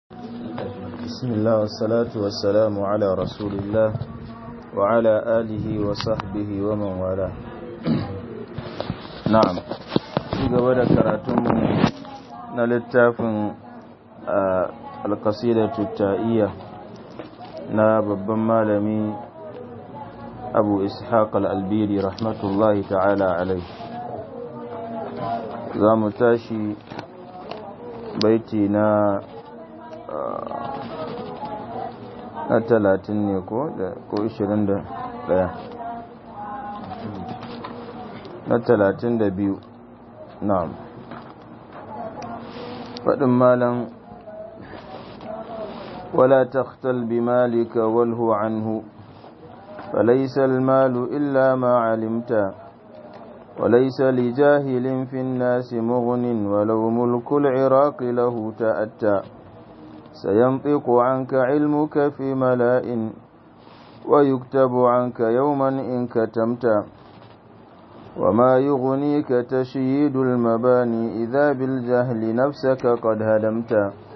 بسم الله والصلاة والسلام على رسول الله وعلى آله وصحبه ومن والاه نعم قبل كراتم نلتاف القصيدة التائية na babban malami abu ishaq al'albiri rahmatullahi ta'ala alai za mu tashi baiti na na talatin ne ko ko ishirin da daya na talatin da biyu na'am faɗin malam ولا تختل بمالك والهو عنه فليس المال إلا ما علمت وليس لجاهل في الناس مغن ولو ملك العراق له تأتى سينطق عنك علمك في ملاء ويكتب عنك يوما إن كتمت وما يغنيك تشييد المباني إذا بالجهل نفسك قد هدمت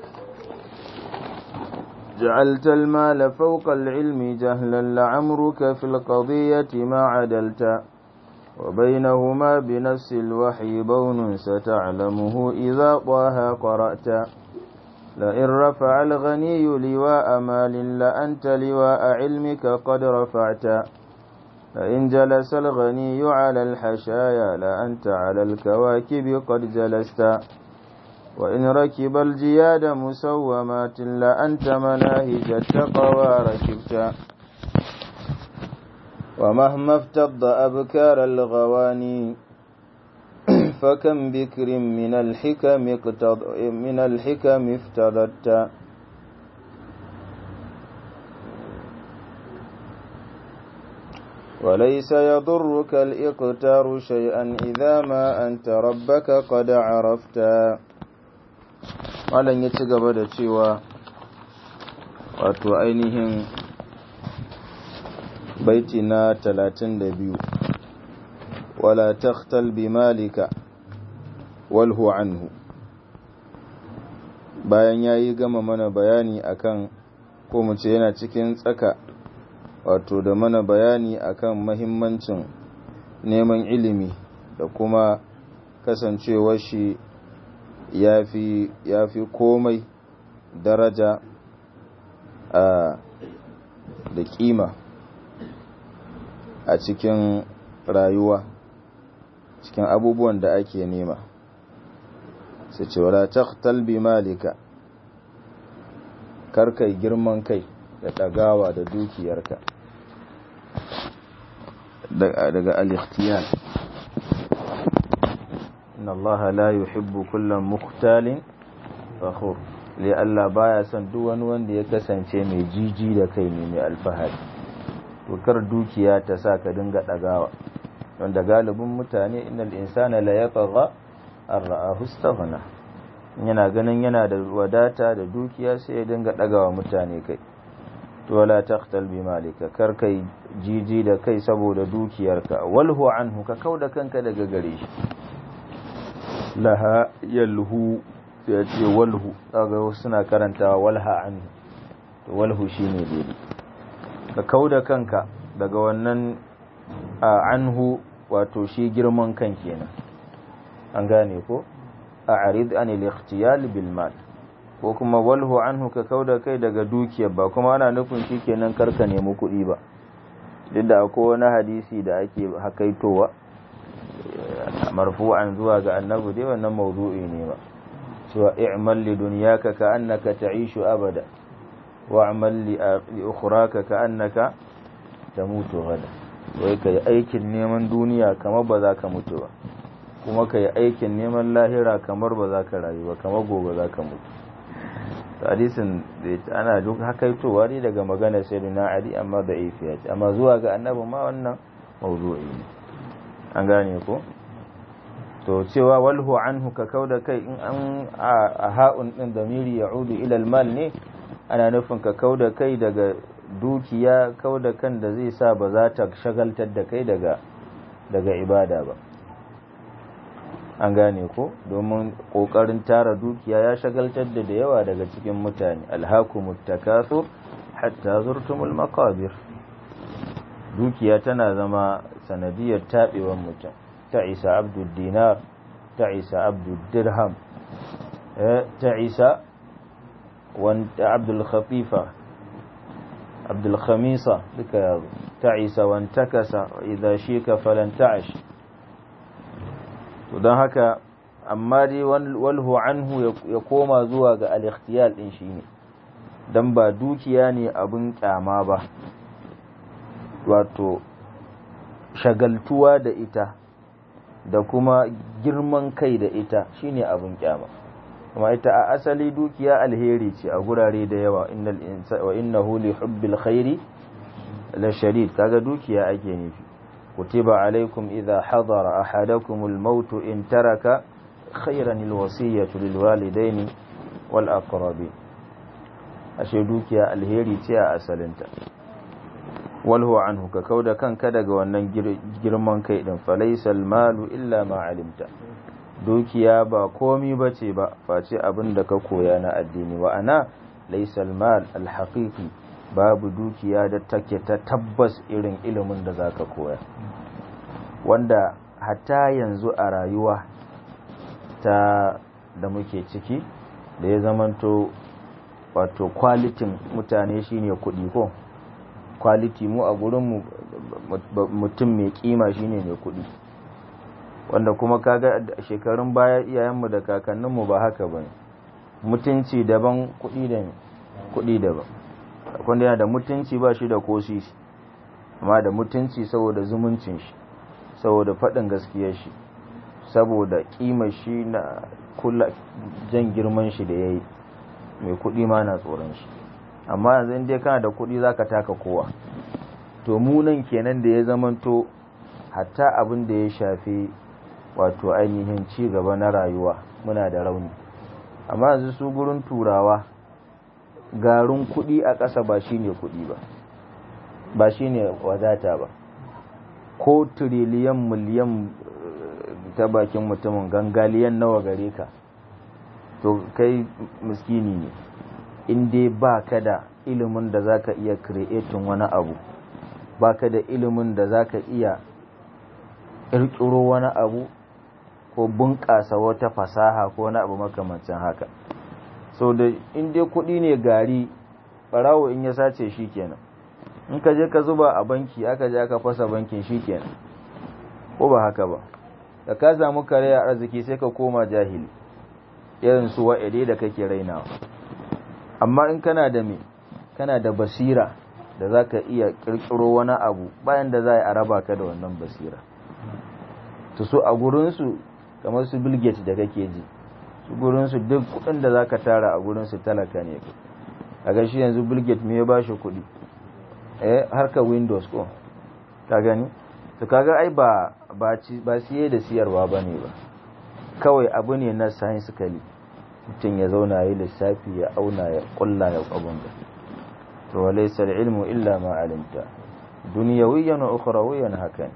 جعلت المال فوق العلم جهلا لعمرك في القضية ما عدلت وبينهما بنفس الوحي بون ستعلمه إذا طه قرأت لئن رفع الغني لواء مال لأنت لواء علمك قد رفعت لئن جلس الغني على الحشايا لأنت على الكواكب قد جلست وإن ركب الجياد مسومات لأنت مناهج التقوى ركبت ومهما افتض أبكار الغواني فكم بكر من الحكم اقتض من الحكم افتضت وليس يضرك الإقتار شيئا إذا ما أنت ربك قد عرفت malam ya ci gaba da cewa wato ainihin baiti na talatin da biyu wala takhtal bi malika walhu anhu bayan ya yi gama mana bayani akan ko mu ce yana cikin tsaka wato da mana bayani akan mahimmancin neman ilimi da kuma kasancewar shi ya fi komai daraja a da kima a cikin rayuwa cikin abubuwan da ake nema su ce wala taqtal bi malika karkai girman kai da ɗagawa da dukiyarka daga al-ikhtiyar inna Allah la yuhibbu kullum mukhtalin fakhur li Allah baya son duk wani wanda ya kasance mai jiji da kai ne mai alfahari to kar dukiya ta sa ka dinga dagawa wanda galibin mutane innal insana la yatagha ar-ra'ahu istaghna yana ganin yana da wadata da dukiya sai ya dinga dagawa mutane kai to wala taqtal bi malika kar kai jiji da kai saboda dukiyarka walhu anhu ka kauda kanka daga gare shi laha yalhu sai ya ce walhu kaga suna karantawa walha anhu to walhu shine daidai ka kauda kanka daga wannan anhu wato shi girman kan kenan an gane ko a'rid anil ikhtiyal bil mal ko kuma walhu anhu ka kauda kai daga dukiyar ba kuma ana nufin shikenan karka nemi kuɗi ba duk da akwai wani hadisi da ake hakaitowa marfu'an zuwa ga annabi dai wannan mawdu'i ne ba cewa i'mal li dunyaka ka annaka ta'ishu abada wa amal li ukhraka ka annaka tamutu gada wai kai aikin neman duniya kamar ba za ka mutu ba kuma kai aikin neman lahira kamar ba za ka rayu ba kamar gobe za ka mutu hadisin da ana duk hakaitowa ne daga magana sayyidina ali amma da ifiya amma zuwa ga annabi ma wannan mawdu'i ne an gane ko to cewa walhu anhu ka kauda kai in an a ha'un din damiri ya'udu ila mal ne ana nufin ka kauda kai daga dukiya kauda kan da zai sa ba za ta shagaltar da kai daga daga ibada ba an gane ko domin kokarin tara dukiya ya shagaltar da da yawa daga cikin mutane alhakumut takathur hatta zurtumul maqabir dukiya tana zama sanadiyar taɓewar mutum ta isa abdul dinar ta isa abdul dirham ta isa wanda abdul khatifa abdul khamisa duka yazo ta isa wantakasa idza shika falan ta'ash to don haka amma dai walhu anhu ya koma zuwa ga al-ikhtiyal din shine dan ba dukiya ne abin kyama ba wato shagaltuwa da ita da kuma girman kai da ita shine abin kyama kuma ita a asali dukiya alheri ce a gurare da yawa innal insa wa innahu li hubbil khairi la shadid kaga dukiya ake nufi kutiba alaikum idha hadara ahadakum al maut in taraka khairan al wasiyatu lil walidaini wal aqrabin ashe dukiya alheri ce a asalinta walhu anhu ka kauda kanka daga wannan girman kai din falaisal malu illa ma alimta dukiya ba komi bace ba face abin da ka koya na addini wa ana laisal mal alhaqiqi babu dukiya da take ta tabbas irin ilimin da zaka koya wanda hatta yanzu a rayuwa ta da muke ciki da ya zamanto wato kwalitin mutane shine kuɗi ko kwaliti mu a gurinmu mutum mai kima shine mai kuɗi wanda kuma kaga shekarun baya iyayenmu da kakanninmu ba haka bane mutunci daban kuɗi da kuɗi daban wanda yana da mutunci ba shi da kosisi amma da mutunci saboda zumuncin shi saboda faɗin gaskiyar shi saboda kima shi na kula jan girman shi da yayi mai kuɗi ma na tsoron shi amma yanzu in dai kana da kuɗi zaka taka kowa to mu nan kenan da ya zamanto hatta abin da ya shafi wato ainihin ci gaba na rayuwa muna da rauni amma yanzu su gurin turawa garin kuɗi a ƙasa ba shine kuɗi ba ba shine wadata ba ko tiriliyan miliyan ta bakin mutumin gangaliyan nawa gare ka to kai miskini ne in dai ba ka da ilimin da za ka iya creating wani abu ba ka da ilimin da za ka iya ƙirƙiro wani abu ko bunƙasa wata fasaha ko wani abu makamancin haka so da in dai kuɗi ne gari ɓarawo in ya sace shi kenan in ka je ka zuba a banki aka je aka fasa bankin shi kenan ko ba haka ba da ka samu kare a arziki sai ka koma jahili irin su wa'ide da kake rainawa amma in kana da me kana da basira da za ka iya kirkiro wani abu bayan da za a raba ka da wannan basira to so a gurinsu kamar su bilget da kake ji su gurinsu duk kudin da za ka tara a gurinsu talaka ne a gashi yanzu bilget me ya ba shi kudi eh harka windows ko ka gani to kaga ai ba ba siye da siyarwa ba ne ba kawai abu ne na scientifically mutum ya zauna yi lissafi ya auna ya kulla ya abun da to walaysa ilmu illa ma alimta dunyawiyan wa ukhrawiyan haka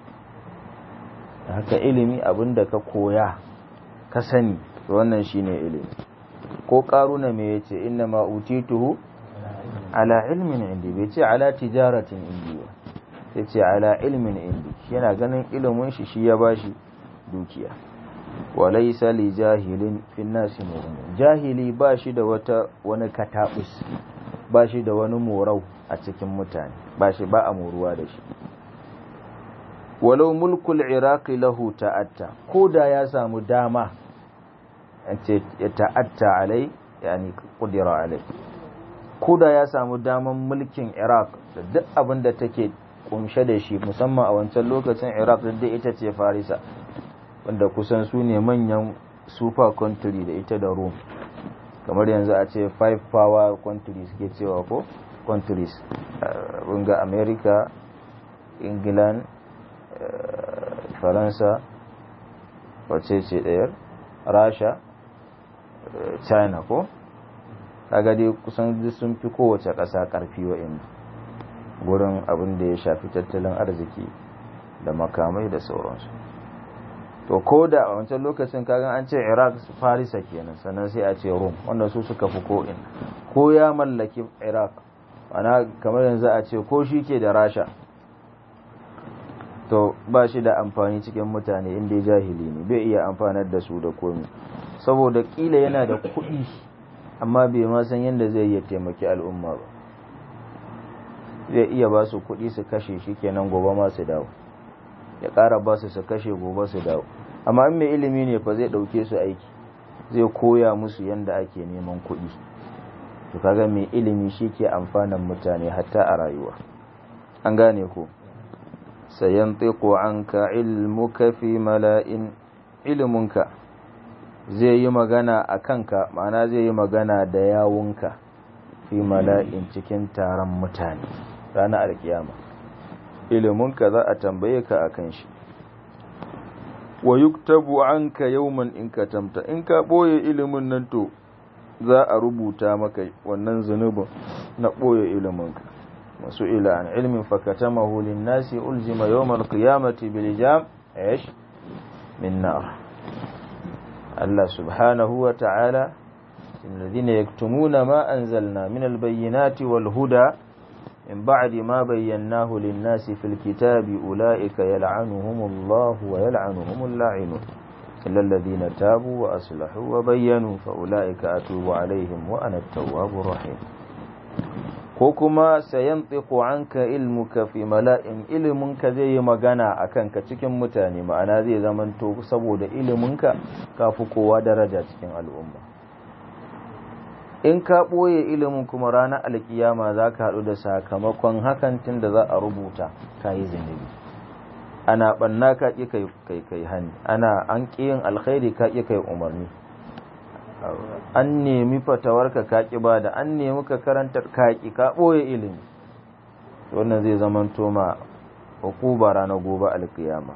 haka ilimi abinda ka koya ka sani to wannan shine ilimi ko karuna me yace inna ma utituhu ala ilmin indi bai ce ala tijaratin indi ba sai ce ala ilmin indi yana ganin ilimin shi shi ya bashi dukiya walaisa li jahilin fin nasi mu'min jahili ba shi da wata wani katabus ba shi da wani morau a cikin mutane ba shi ba a moruwa da shi walau mulkul iraqi lahu ta'atta ko da ya samu dama ce ya ta'atta alai yani qudira alai ko da ya samu daman mulkin iraq da duk abin da take kunshe da shi musamman a wancan lokacin iraq da ita ce farisa wanda kusan su ne manyan super country da ita da rome kamar yanzu a ce five power countries ke cewa ko countries ga america england faransa wace ce ɗayar rasha china ko kaga dai kusan sun fi kowace ƙasa ƙarfi wa'in gurin abin da ya shafi tattalin arziki da makamai da sauransu to ko da a wancan lokacin kagan an ce iraq farisa kenan sannan sai a ce rum wanda su suka fi ko'in ko ya mallaki iraq ana kamar yanzu a ce ko shi ke da rasha to ba shi da amfani cikin mutane inda jahili ne bai iya amfanar da su da komi saboda kila yana da kuɗi amma bai ma san yadda zai iya taimaki al'umma ba zai iya ba su kuɗi su kashe shi kenan gobe ma su dawo ya ƙara ba su su kashe gobe su dawo amma in mai ilimi ne fa zai ɗauke su aiki zai koya musu yadda ake neman kuɗi to kaga mai ilimi shi ke amfanan mutane hatta a rayuwa an gane ko sayan tsiko an ka ilmuka fi mala'in iliminka zai yi magana a kanka ma'ana zai yi magana da yawunka fi mala'in cikin taron mutane ranar alkiyama iliminka za a tambaye ka a kan shi wa yuktabu anka yawman in ka tamta in ka boye ilimin nan to za a rubuta maka wannan zunubin na boye iliminka masu ila an ilmin fakatamahu linnasi uljima yawmal qiyamati bil jam ايش من نار الله سبحانه وتعالى الذين يكتمون ما أنزلنا من البينات والهدى من بعد ما بيناه للناس في الكتاب أولئك يلعنهم الله ويلعنهم اللاعنون إلا الذين تابوا وأصلحوا وبينوا فأولئك أتوب عليهم وأنا التواب الرحيم كوكما سينطق عنك علمك في ملائم علمك زي مغانا أكنك cikin mutane ma'ana zai zamanto saboda iliminka kafi kowa daraja cikin al'umma in ka ɓoye ilimin kuma ranar alkiyama za ka haɗu da sakamakon hakan tun da za a rubuta ka yi zunubi ana ɓanna ka ƙi kai kai hannu ana an ƙi yin alkhairi ka ƙi kai umarni an nemi fatawarka ka ƙi ba da an nemi ka karanta ka ƙi ka ɓoye ilimi wannan zai zama toma hukuba ranar gobe alkiyama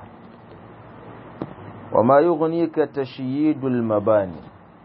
wa ma yughnika tashyidul mabani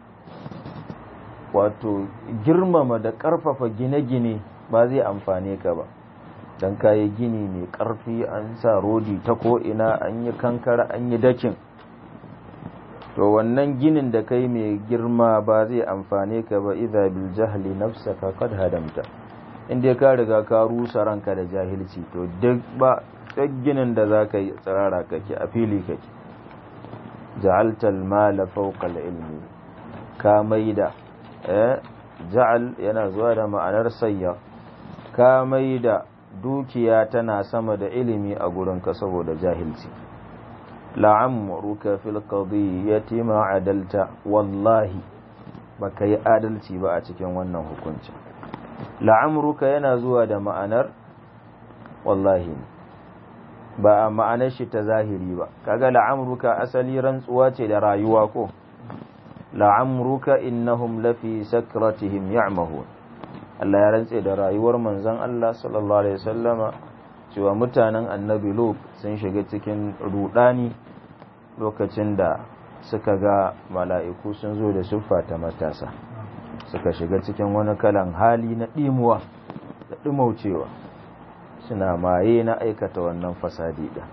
wato girmama da ƙarfafa gine-gine ba zai amfane ka ba don kayi gini mai ƙarfi an sa rodi ta ko'ina an yi kankara an yi dakin to wannan ginin da kai mai girma ba zai amfane ka ba idha bil jahli nafsaka qad hadamta inda ka riga ka rusa ranka da jahilci to duk ba duk ginin da za ka yi tsirara kake a fili kake ja'alta al-mala fawqa al-ilmi ka maida ja'al yana zuwa da ma'anar sayya ka mai da dukiya tana sama da ilimi a gurinka saboda jahilci la'amruka fil qadiyyati ma adalta wallahi baka yi adalci ba a cikin wannan hukuncin la'amruka yana zuwa da ma'anar wallahi ba a ma'anar shi ta zahiri ba kaga la'amruka asali rantsuwa ce da rayuwa ko la'amruka innahum lafi sakratihim ya'mahun Allah ya rantse da rayuwar manzon Allah sallallahu alaihi wasallama cewa mutanen annabi Lut sun shiga cikin rudani lokacin da suka ga mala'iku sun zo da siffa ta matasa suka shiga cikin wani kalan hali na dimuwa da dumaucewa suna maye na aikata wannan fasadi din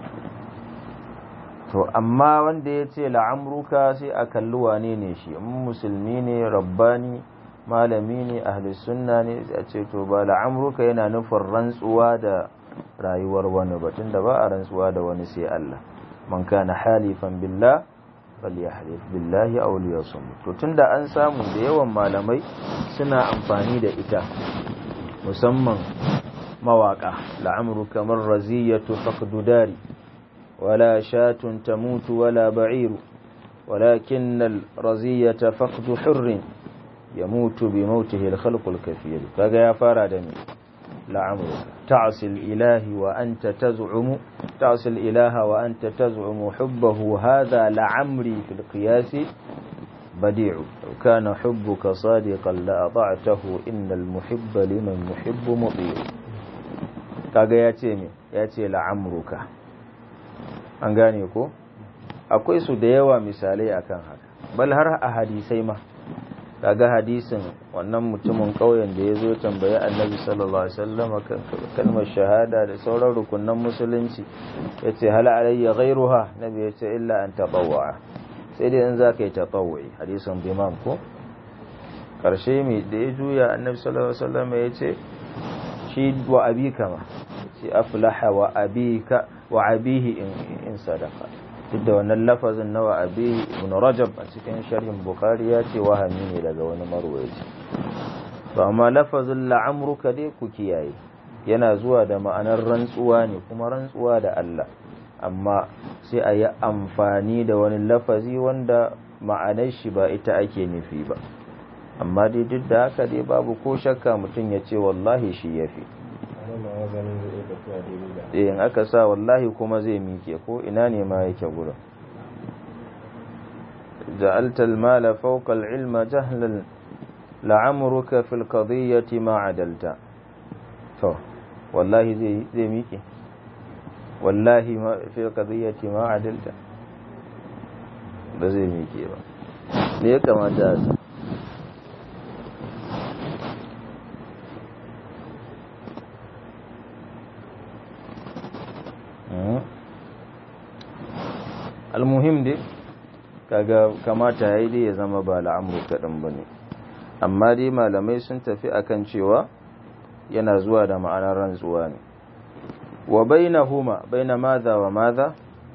to amma wanda ya ce la'amruka sai a kalli wane ne shi in musulmi ne rabbani malami ne ahli sunna ne a ce to ba la'amruka yana nufin rantsuwa da rayuwar wani batun da ba a rantsuwa da wani sai Allah man kana halifan billah falyahlif billahi aw liyasum to tunda an samu da yawan malamai suna amfani da ita musamman mawaka la'amruka man raziyatu faqdudari ولا شاة تموت ولا بعير ولكن الرزية فقد حر يموت بموته الخلق الكثير كذا يا فارادني لعمرك تعصي الإله وأنت تزعم تعصي الإله وأنت تزعم حبه هذا لعمري في القياس بديع لو كان حبك صادقا لأطعته إن المحب لمن يحب مطيع كذا ياتي ياتي لعمرك an gane ko akwai su da yawa misalai akan haka bal har a hadisai ma kaga hadisin wannan mutumin ƙauyen da ya zo tambayi annabi sallallahu alaihi wasallam kan kalmar shahada da sauran rukunan musulunci ya ce hal alayya ghairuha nabi ya ce illa an tatawwa sai dai in za ka yi tatawwi hadisin imam ko karshe mai da ya juya annabi sallallahu alaihi wasallam ya ce shi wa abika ma shi aflaha wa abika wa abihi in sadaka duk da wannan lafazin na wa abihi ibn rajab a cikin sharhin bukhari ya ce wahami ne daga wani marwayi to amma lafazin la'amruka dai ku kiyaye yana zuwa da ma'anar rantsuwa ne kuma rantsuwa da Allah amma sai a yi amfani da wani lafazi wanda ma'anar shi ba ita ake nufi ba amma dai duk da haka dai babu ko shakka mutum ya ce wallahi shi ya fi in aka sa wallahi kuma zai mike ko ina ne ma yake gurin ja'alta al-mala fawqa al-ilma jahlan la'amruka fil qadiyyati ma adalta to wallahi zai zai mike wallahi ma fil qadiyyati ma adalta ba zai mike ba me ya kamata a almuhim dai kaga kamata yayi dai ya zama ba la'amru kaɗan ba ne amma dai malamai sun tafi akan cewa yana zuwa da ma'anar rantsuwa ne wa bainahuma baina madha wa madha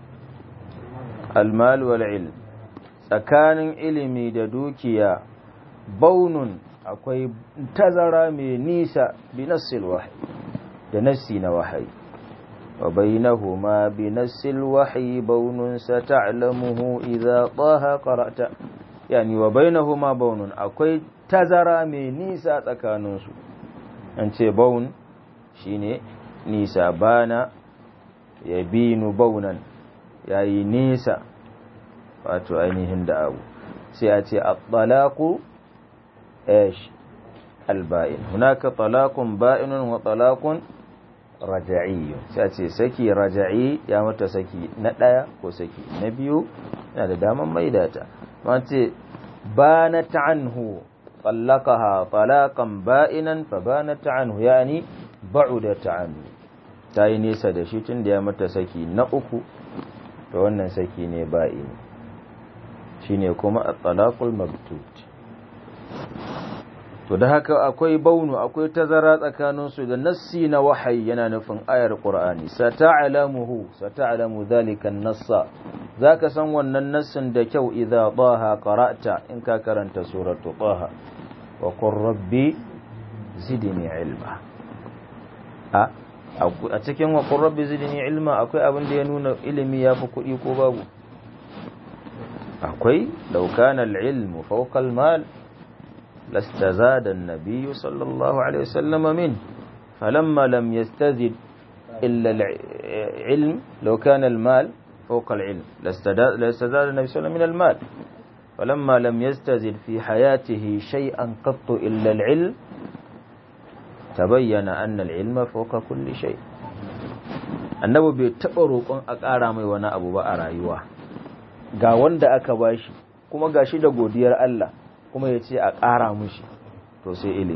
almal wal ilm tsakanin ilimi da dukiya baunun akwai tazara mai nisa bi nassil wahyi da nassi na wahayi وبينهما بنس الوحي بون ستعلمه إذا طه قرأت يعني وبينهما بون أكوي تزرى من نيسا تكانوس أنت بون شيني نيسا بانا يبين بونا يعني نيسا wato ainihin da abu sai a ce at-talaqu ايش البائن هناك طلاق بائن وطلاق raja'i sai ce saki raja'i ya mata saki na ɗaya ko saki na biyu yana da daman maida ta ma ce banat anhu طلقها طلاقا با'inan fa banat anhu yani ba'udat anhu ta yi nesa da shi tun da ya mata saki na uku to wannan saki ne ba'ini shine kuma at-talaqul maktut to da haka akwai baunu akwai tazara tsakaninsu da nassi na wahayi yana nufin ayar qur'ani sata'lamuhu sata'lamu dhalika an-nassa zaka san wannan nassin da kyau idza taha qara'ta in ka karanta suratu taha wa qur rabbi zidni ilma a a cikin wa qur rabbi zidni ilma akwai abin da ya nuna ilimi yafi kuɗi ko babu akwai law kana al-ilmu fawqa al-mal لاستزاد النبي صلى الله عليه وسلم منه فلما لم يستزد إلا العلم لو كان المال فوق العلم لاستزاد النبي صلى الله عليه وسلم من المال فلما لم يستزد في حياته شيئا قط إلا العلم تبين أن العلم فوق كل شيء annabi bai taɓa roƙon a ƙara mai wani abu ba a rayuwa ga wanda aka bashi kuma gashi da godiyar Allah kuma ya ce a ƙara mushi to sai ilimi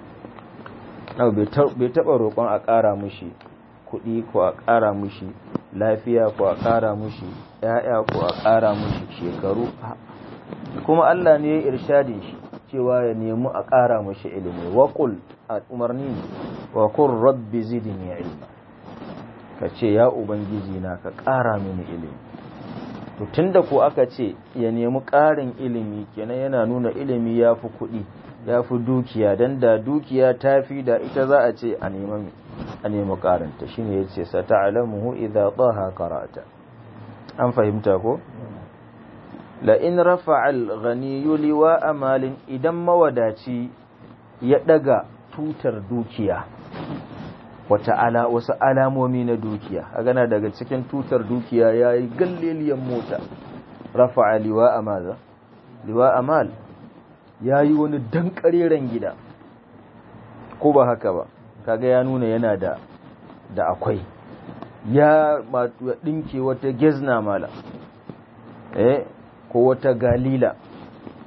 bai taɓa roƙon a ƙara mushi kuɗi ko a ƙara mushi lafiya ko a ƙara mushi ‘ya'ya ko a ƙara mushi shekaru kuma Allah ne ya irshadin shi cewa ya nemi a ƙara mushi ilimi waƙul a umarni ne waƙul rabbi zidni ilma ka ce ya ubangiji na ka ƙara mini ilimi to tunda ko aka ce ya nemi ƙarin ilimi kenan yana nuna ilimi ya fi kuɗi ya fi dukiya don da dukiya ta fi da ita za a ce a nemi a nemi ƙarinta shine ya ce sa ta'alamuhu idza taha qara'ata an fahimta ko la in rafa'a al-ghaniyyu liwa amalin idan mawadaci ya daga tutar dukiya wata ala wasu alamomi na dukiya a gana daga cikin tutar dukiya ya yi galleliyan mota rafa liwa a maza liwa a mal ya yi wani dankareren gida ko ba haka ba kaga ya nuna yana da da akwai ya ɗinke wata gezna mala eh ko wata galila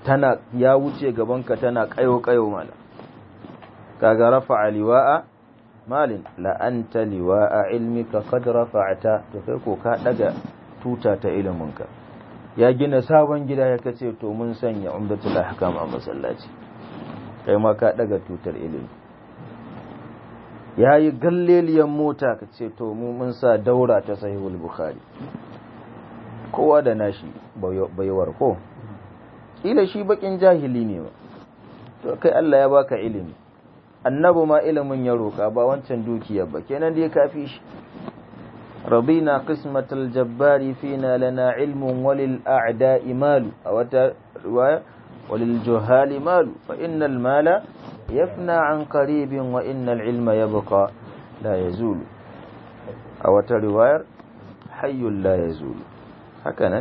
tana ya wuce gabanka tana kayo kayo mala kaga rafa'a liwa'a malin la anta liwa'a ilmika qad rafa'ta to kai ko ka daga tuta ta iliminka ya gina sabon gida ya kace to mun sanya umdatul ahkam a masallaci kai ma ka daga tutar ilimi ya yi galleliyan mota ka ce to mu mun sa daura ta sahihul bukhari kowa da nashi baiwar ko kila shi bakin jahili ne ba to kai Allah ya baka ilimi annabi ma ilimin ya roka ba wancan dukiyar ba kenan dai kafi shi رضينا قسمة الجبار فينا لنا علم وللأعداء مال أو رواية وللجهال مال فإن المال يفنى عن قريب وإن العلم يبقى لا يزول أو رواية حي لا يزول هكذا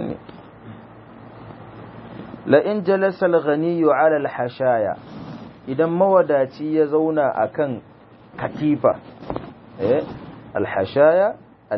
لئن جلس الغني على الحشايا idan mawadaci ya zauna akan katifa eh alhashaya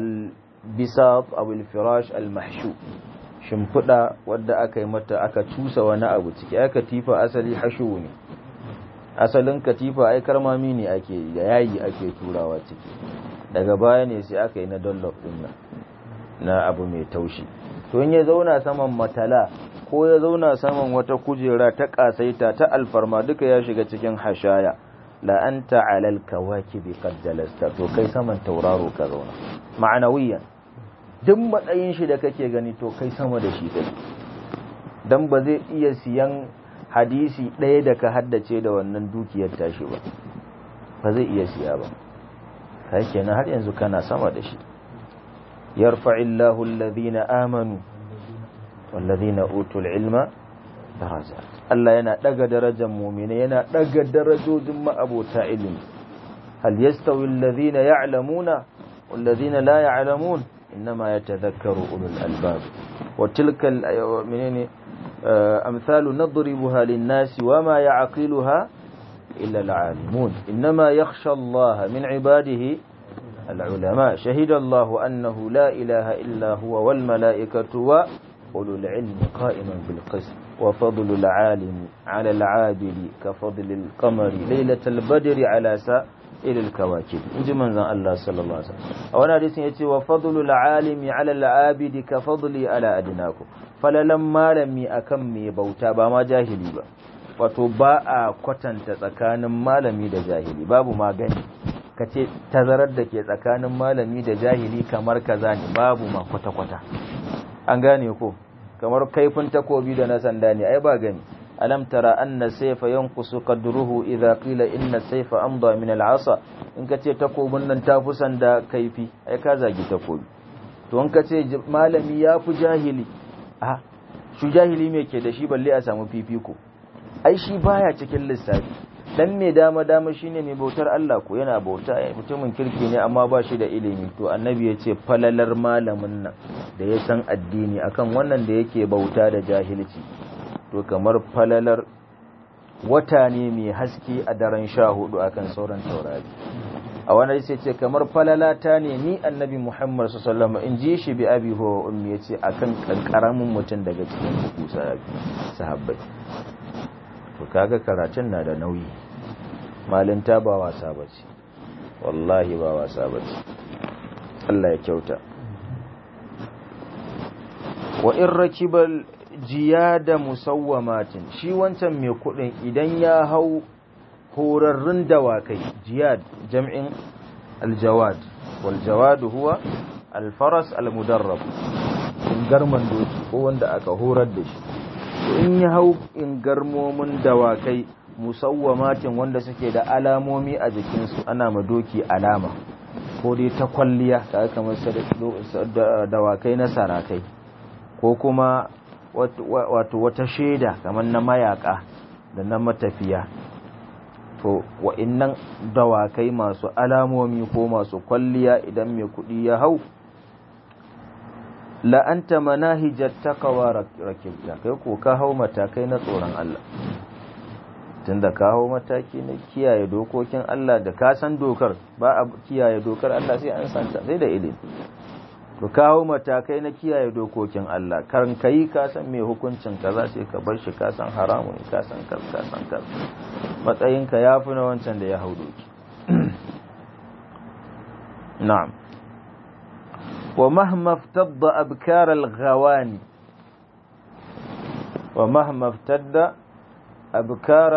albisat aw alfirash almahshu shimfida wadda aka yi mata aka cusa wani abu ciki aka katifa asali hashu ne asalin katifa ai karmami ne ake da yayi ake turawa ciki daga baya ne sai aka yi na dollop din nan na abu mai taushi to in ya zauna saman matala ko ya zauna saman wata kujera ta kasaita ta alfarma duka ya shiga cikin hashaya la anta alal kawakibi qad jalasta to kai saman tauraro ka zauna ma'anawiyan duk matsayin shi da kake gani to kai sama da shi kai dan ba zai iya siyan hadisi ɗaya da ka haddace da wannan dukiyar tashi ba ba zai iya siya ba kai kenan har yanzu kana sama da shi yarfa'illahu alladhina amanu والذين أوتوا العلم درجات Allah yana ɗaga darajar mumina yana ɗaga darajojin ma'abota ilimi hal yastawi alladhina ya'lamuna walladhina la ya'lamun innama yatadhakkaru ulul albab wa tilka menene amsalu nadribuha lin-nasi wama ya'qiluha illa al-alimun innama yakhsha Allah min ibadihi al-ulama shahida Allah annahu la ilaha illa huwa wal malaikatu wa أولو العلم قائما بالقسط وفضل العالم على العابد كفضل القمر ليلة البدر على سائر الكواكب إنجي من ذا الله صلى الله عليه وسلم أولا حديث يتي وفضل العالم على العابد كفضلي على أدناكم فللما لم أكمي بوتا بما جاهلي با wato ba a kwatanta tsakanin malami da jahili babu magani ka ce tazarar da ke tsakanin malami da jahili kamar kaza ne babu ma kwata-kwata an gane ko kamar kaifin takobi da na sanda ne ai ba gani alam tara anna sayfa yanqusu qadruhu idha qila inna sayfa amda min al'asa in ka ce takobin nan ta fi sanda kaifi ai ka zagi takobi to in ka ce malami ya fi jahili a shi jahili me ke da shi balle a samu fifiko ai shi baya cikin lissafi dan mai dama dama shine mai bautar Allah ko yana bauta mutumin kirki ne amma ba shi da ilimi to annabi ya ce falalar malamin nan da ya san addini akan wannan da yake bauta da jahilci to kamar falalar wata ne mai haske a daren sha hudu akan sauran taurari a wani sai ce kamar falalata ne ni annabi muhammad sallallahu in ji shi bi abi huwa ummi ya ce akan kankaramin mutum daga cikin ku sahabbai to kaga karatun na da nauyi malinta ba wasa bace wallahi ba wasa bace Allah ya kyauta wa in rakibal jiyada musawwamatin shi wancan mai kudin idan ya hau horarrun dawakai jiyad jam'in aljawad wal jawad huwa alfaras almudarrab garman doki ko wanda aka horar da shi in ya hau in garmomin dawakai musawwamatin wanda suke da alamomi a jikinsu ana ma doki alama ko dai ta kwalliya ta kamar dawakai na sarakai ko kuma wato wata shaida kamar na mayaka da na matafiya to wa'innan dawakai masu alamomi ko masu kwalliya idan mai kudi ya hau la'anta manahijar takawa rakibta kai ko ka hau matakai na tsoron Allah tun da ka hau mataki na kiyaye dokokin Allah da ka san dokar ba a kiyaye dokar Allah sai an santa sai da ilimi to kawo matakai na kiyaye dokokin Allah karan kai ka san me hukuncin kaza sai ka bar shi ka san haramu ne ka san kaza ka san kaza matsayinka yafi na wancan da ya hau doki na'am wa mahma iftadda abkar al-ghawani wa mahma iftadda abkar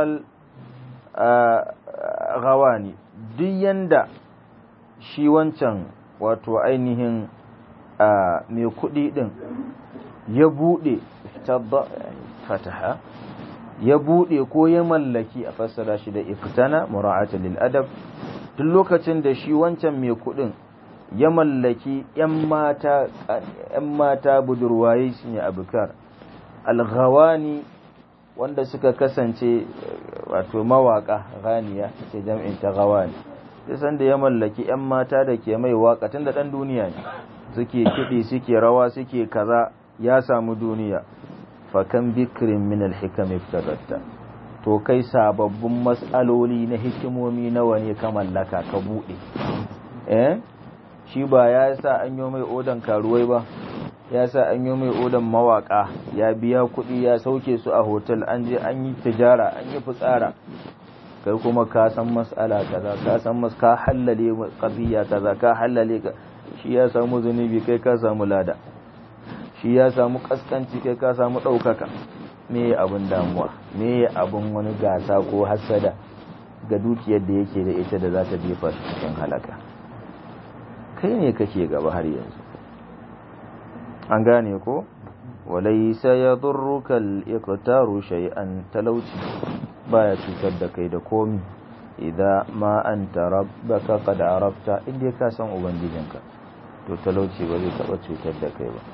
al-ghawani duk yanda shi wancan wato ainihin mai kuɗi ɗin ya buɗe fataha ya buɗe ko ya mallaki a fassara shi da iftana mura'ata lil adab duk lokacin da shi wancan mai kuɗin ya mallaki ‘yan mata ‘yan mata budurwaye shi ne abukar alghawani wanda suka kasance wato mawaka ganiya ce jam'in ta gawani sai da ya mallaki ‘yan mata da ke mai waka tun da ɗan duniya ne suke kiɗi suke rawa suke kaza ya samu duniya fakan bikirin min alhikam iftadatta to kai sababbin matsaloli na hikimomi nawa ne ka mallaka ka buɗe eh shi ba ya sa an yi mai odan karuwai ba ya sa an yi mai odan mawaka ya biya kuɗi ya sauke su a hotel an je an yi tijara an yi fitsara kai kuma ka san mas'ala kaza ka san mas ka hallale qadiya kaza ka hallale ka shi ya samu zunubi kai ka samu lada shi ya samu kaskanci kai ka samu ɗaukaka me abin damuwa me abin wani gasa ko hasada ga dukiyar da yake da ita da za ta jefa shi cikin halaka kai ne kake gaba har yanzu an gane ko walaysa yadurruka al-iqtaru shay'an talauci baya cutar da kai da komi idan ma anta rabbaka qad arafta inda ka san ubangijinka to talauci ba zai taba cutar da kai ba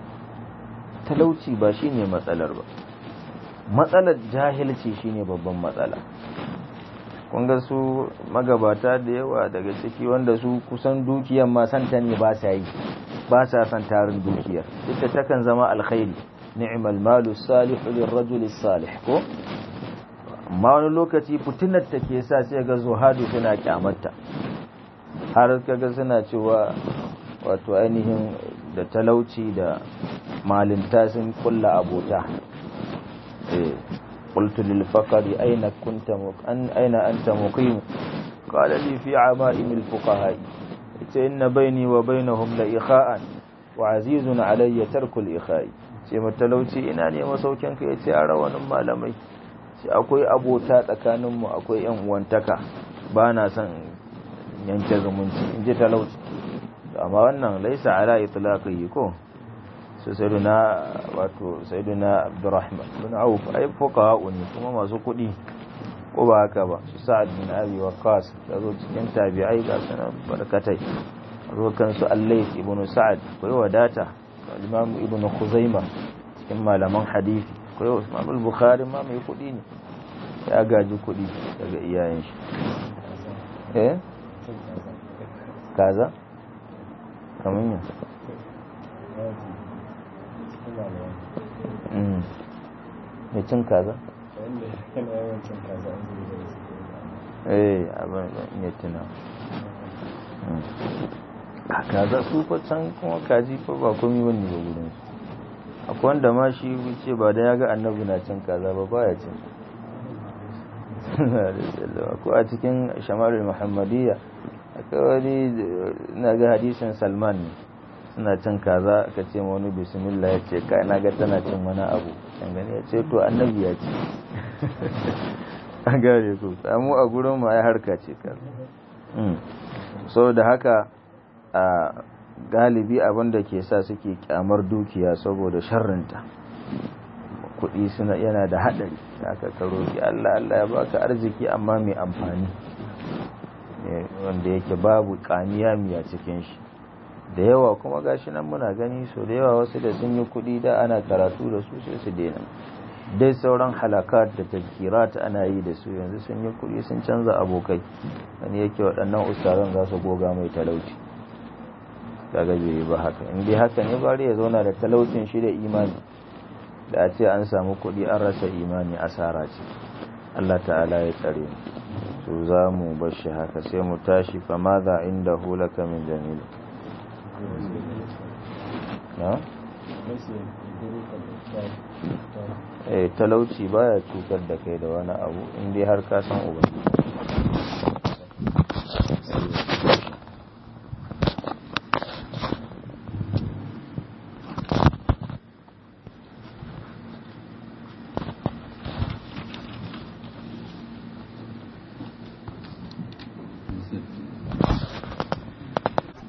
talauci ba shine matsalar ba matsalar jahilci shine babban matsala kun ga su magabata da yawa daga ciki wanda su kusan dukiyar ma santa ne ba sa yi ba sa san tarin dukiyar duk da takan zama alkhairi ni'mal malu salihu lirrajuli salih ko amma wani lokaci fitinar ta ke sa sai ga zuhadu suna kyamarta har kaga suna cewa wato ainihin da talauci da malinta sun kulla abota eh qultu lil faqri aina kunta an aina anta muqim qala li fi ama'im al fuqaha ita inna bayni wa bainahum la ikha'an wa azizun alayya tarku al ikha'i ce matalauci ina ne masaukin ka yace a rawanin malamai ce akwai abota tsakanin mu akwai yan uwantaka ba na son yanke zumunci in ji talauci amma wannan laisa ala itlaqihi ko su sayyiduna wato sayyiduna abdurrahman bin auf ai fuqaha ne kuma masu kuɗi ko ba haka ba su sa'ad bin abi waqqas da zo cikin tabi'ai ga sanan barkatai zo kan su allais ibn sa'ad ko wadata imam ibn khuzaima cikin malaman hadisi ko imam al-bukhari ma mai kuɗi ne ya gaji kuɗi daga iyayen shi eh kaza kamar yin mai cin kaza? eh abin ya tuna a kaza su fa can kuma kaji fa ba komi wani ba gudun su akwai wanda ma shi wuce ba da ya ga annabi na cin kaza ba baya cin ko a cikin shamarar muhammadiyya akwai wani na ga hadisin salman ne suna cin kaza aka ce ma wani bismillah ya ce kai na ga tana cin wani abu can gani ya ce to annabi ya ce an gane ku samu a gurin ma ya harka ce kaza so da haka a galibi abin da ke sa suke kyamar dukiya saboda sharrinta kuɗi suna yana da haɗari haka ka roki Allah Allah ya baka arziki amma mai amfani wanda yake babu kamiya miya cikin shi da yawa kuma gashi nan muna gani so da yawa wasu da sun yi kuɗi da ana karatu da su sai su daina dai sauran halakat da tazkirat ana yi da su yanzu sun yi kuɗi sun canza abokai wani yake waɗannan ustazan za su goga mai talauci kaga bai ba haka in dai haka ne bari ya zauna da talaucin shi da imani da a ce an samu kuɗi an rasa imani asara ce Allah ta'ala ya tsare mu to za mu bar shi haka sai mu tashi fa ma za inda hulaka min jamil na eh talauci baya cutar da kai da wani abu in dai har ka san ubangiji